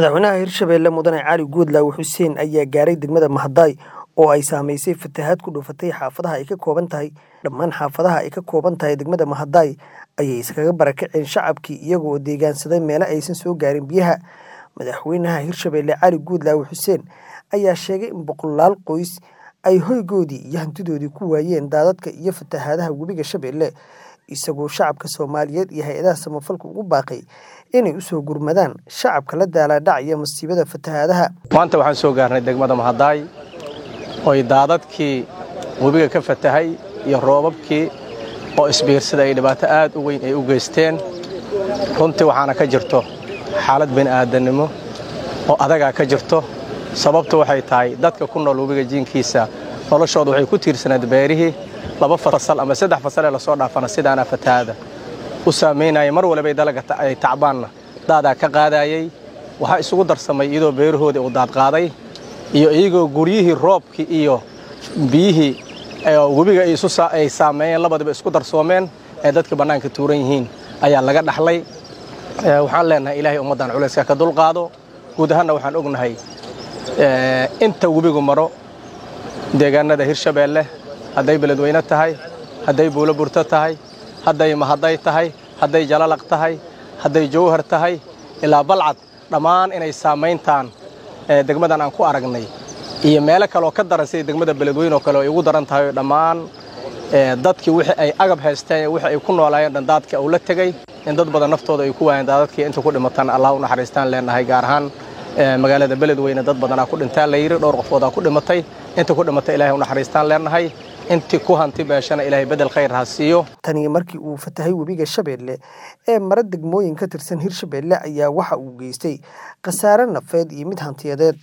madaxweynaha hirshabelle mudane cali guudlaawe xuseen ayaa gaaray degmada mahadaay oo ay saamaysay fatahaad ku dhufatay xaafadaha ay ka kooban tahay dhammaan xaafadaha ay ka kooban tahay degmada mahadaay ayay iskaga barakaceen shacabkii iyagoo deegaansaday meelo aysan soo gaarin biyaha madaxweynaha hirshabelle cali guudlaawe xuseen ayaa sheegay in boqolaal qoys ay hoygoodii iyo hantidoodii ku waayeen daadadka iyo fatahaadaha webiga shabeelle isagoo shacabka soomaaliyeed iyo hay-adaha samafalka ugu baaqay inay usoo gurmadaan shacabka la daalaadhacaya masiibada fatahaadaha maanta waxaan soo gaarnay degmada mahadaay oy daadadkii webiga ka fatahay iyo roobabkii oo isbiirsada ay dhibaato aad u weyn ay u geysteen runtii waxaana ka jirto xaalad bini'aadannimo oo adagaa ka jirto sababtu waxay tahay dadka ku nool webiga jiinkiisa noloshooda waxay ku tiirsanayd beerihii laba fasal ama saddex fasal ee lasoo dhaafana sidaana fatahaada u saamaynaya mar walibay dalaga ay tacbaanna daadaa ka qaadayey waxaa isugu darsamay iyadoo beerahoodii uu daadqaaday iyo iyagoo guryihii roobkii iyo biyihii webiga ay saameeyeen labadiba isku darsoomeen ee dadka bannaanka tuuran yihiin ayaa laga dhaxlay waxaan leenahay ilaahay ummaddan culayska ka dulqaado guud ahaanna waxaan ognahay inta webigu maro deegaanada hirshabeelle hadday beledweyne tahay hadday buulo burto tahay hadday mahaday tahay hadday jalalaq tahay hadday jawhar tahay ilaa balcad dhammaan inay saamayntaan degmadan aan ku aragnay iyo meelo kaleoo ka daran sida degmada beledweyne oo kale ay ugu daran tahay dhammaan dadkii wixii ay agab haysteen wixii ay ku noolaayeen dhan daadka uu la tegey in dad badan naftooda ay ku waayeen daadadkii inta ku dhimataan allah u naxariistaan leenahay gaar ahaan magaalada beledweyne dad badanaa ku dhintaan la yidhi dhowr qofoodaa ku dhimatay inta ku dhimatay ilahay u naxariistaan leenahay intii ku hanti beeshana ilaahay bedel khayr ha siiyo tanii markii uu fatahay webiga shabeelle ee mara degmooyin ka tirsan hirshabeelle ayaa waxa uu geystay khasaare nafeed iyo mid hantiyadeed